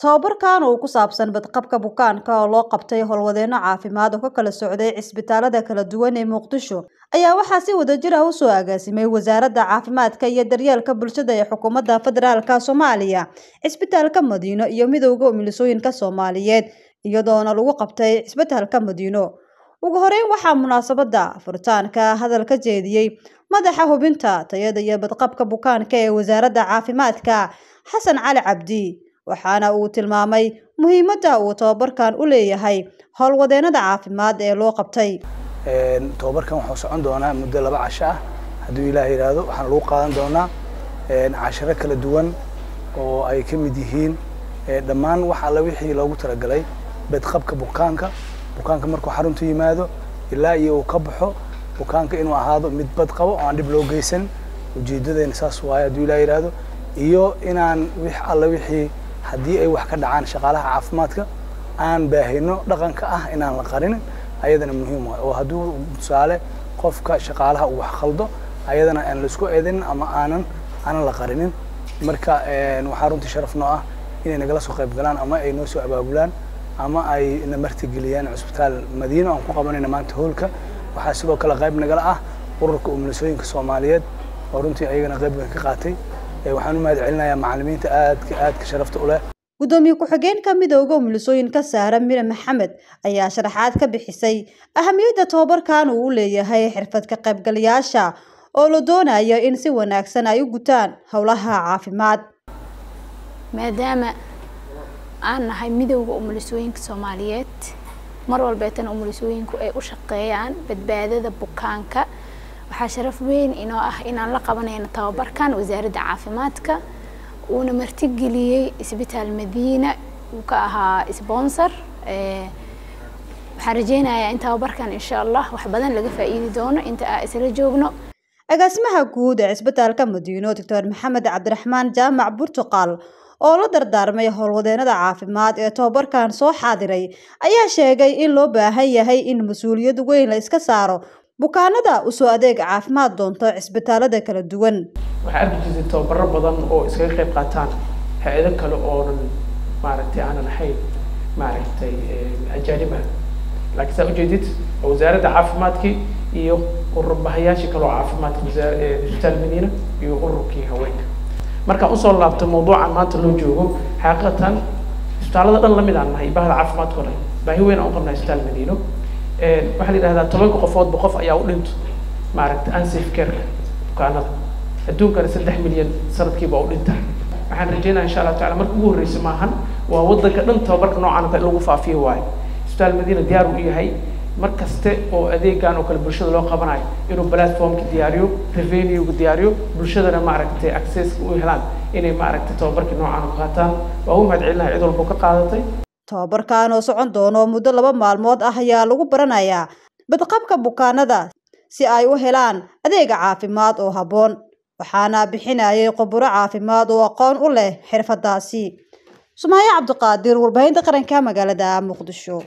Tababarkan oo ku saabsan badqabka bukaanka oo loo qabtay howlwadeenno caafimaad oo ka kala socday cisbitaalada kala duwan ee Muqdisho ayaa waxaa si wadajir ah u soo agaasimay Wasaaradda Caafimaadka iyo Daryeelka Bulshada ee Xukuumadda Federaalka Soomaaliya, Cisbitaalka Madiino iyo Midowga Umulisooyinka Soomaaliyeed iyadoona lagu qabtay Cisbitaalka Madiino. Ugu horeyn waxaa munaasabadda furitaanka hadal ka jeediyey madaxa hubinta tayada iyo badqabka bukaanka ee Wasaaradda Caafimaadka Xasan Cali Cabdi waxaana uu tilmaamay muhiimadda uu tababarkan u leeyahay howlwadeennada caafimaad ee loo qabtay. tababarkan wuxuu socon doonaa muddo laba casho ah hadduu ilaah yidhaahdo waxaana lagu qaadan doonaa casharo kala duwan oo ay ka mid yihiin dhammaan wax alla wixii loogu talagalay badqabka bukaanka bukaanka markuu xaruntu yimaado ilaa iyo uu ka baxo bukaanka inuu ahaado mid bad qabo oo aan dhib loo geysan ujeedadeena saas waaye hadduu ilaah yidhaahdo iyo inaan wix alla wixii haddii ay wax ka dhacaan shaqaalaha caafimaadka aan baahino dhaqanka ah inaan la qarinin ayadana muhiim waay oo hadduu tusaale qofka shaqaalaha uu wax khaldo ayadana aan la isku eedanin ama aanan aanan la qarinin marka waxaa runtii sharaf noo ah inay nagala soo qayb galaan ama ay noo soo abaabulaan ama ay na martigeliyaan cusbitaal madiino aan ku qabanayna maanta hoolka waxaa sidoo kale qayb nagala ah ururka umulisooyinka soomaaliyeed oo runtii ayagana qayb weyn ka qaatay waxaan u mahad celinayaa macallimiinta aadka aadka sharafta u leh gudoomiye ku-xigeenka midowga umulisooyinka saare mire maxamed ayaa sharaxaad ka bixisay ahamiyadda tababarkan uu u leeyahay xirfad ka qaybgalayaasha oo la doonayo in si wanaagsan ay u gutaan howlaha caafimaad maadaama aan nahay midowda umulisooyinka soomaaliyeed mar walbeetana umulisooyinku ay u shaqeeyaan badbaadada bukaanka waxaa sharaf weyn inoo ah inaan la qabanayno tababarkan wasaaradda caafimaadka uuna martigeliyey isbitaal madiina uu ka ahaa sponsor waxaan rajeynayaa in tababarkan insha allah wax badan laga faa'iidi doono inta aa isla joogno agaasimaha guud ee cisbitaalka madiino doctor maxamed cabdiraxmaan jaamac burtuqaal oo la dardaarmay howlwadeennada caafimaad ee tababarkan soo xaadiray ayaa sheegay in loo baahan yahay in mas-uuliyad weyn la iska saaro bukaanada usoo adeeg caafimaad doonto cisbitaalada kala duwan waxaa arki jirtay tababaro badan oo iskaga qayb qaataan hay-ado kale oonan maaragtay aanan ahayn maaragtay ajaanib ah laakiin saa ujeedid wasaaradda caafimaadkii iyo ururbahayaashii kale oo caafimaadka isbitaal madiina iyo ururkii haweenka markaan usoo laabto mawduucan maanta loo joogo xaqiiqatan isbitaallada dhan lamid aan nahay bahda caafimaadka o dhan baahi weyn aan u qabnaa isbitaal madiino waxaa la yidhahdaa tobanka qofoodba qof ayaa u dhinto maaragtay unsafe careka bukaanada adduunkana saddex milyan sanadkiiba u dhinta waxaan rajeynaya insha allah tacala marka ugu horreysa maahan waa waddanka dhan tababarka noocan in lagu faafiyo waayo isbitaal madiina diyaar u yahay mar kaste oo adeegan oo kale bulshada loo qabanayo inuu platformka diyaariyo revenuega diyaariyo bulshadana maaragtay accesska u helaan inay maaragtay tababarkii noocan u qaataan waa u mahad celinahay cid walba ka qaadatay tababarkan oo socon doono muddo laba maalmood ah ayaa lagu baranayaa badqabka bukaanada si ay u helaan adeega caafimaad oo habboon waxaana bixinayay khuburo caafimaad oo aqoon u leh xirfadaasi sumaayo cabdiqaadir warbaahinta qaranka magaalada muqdisho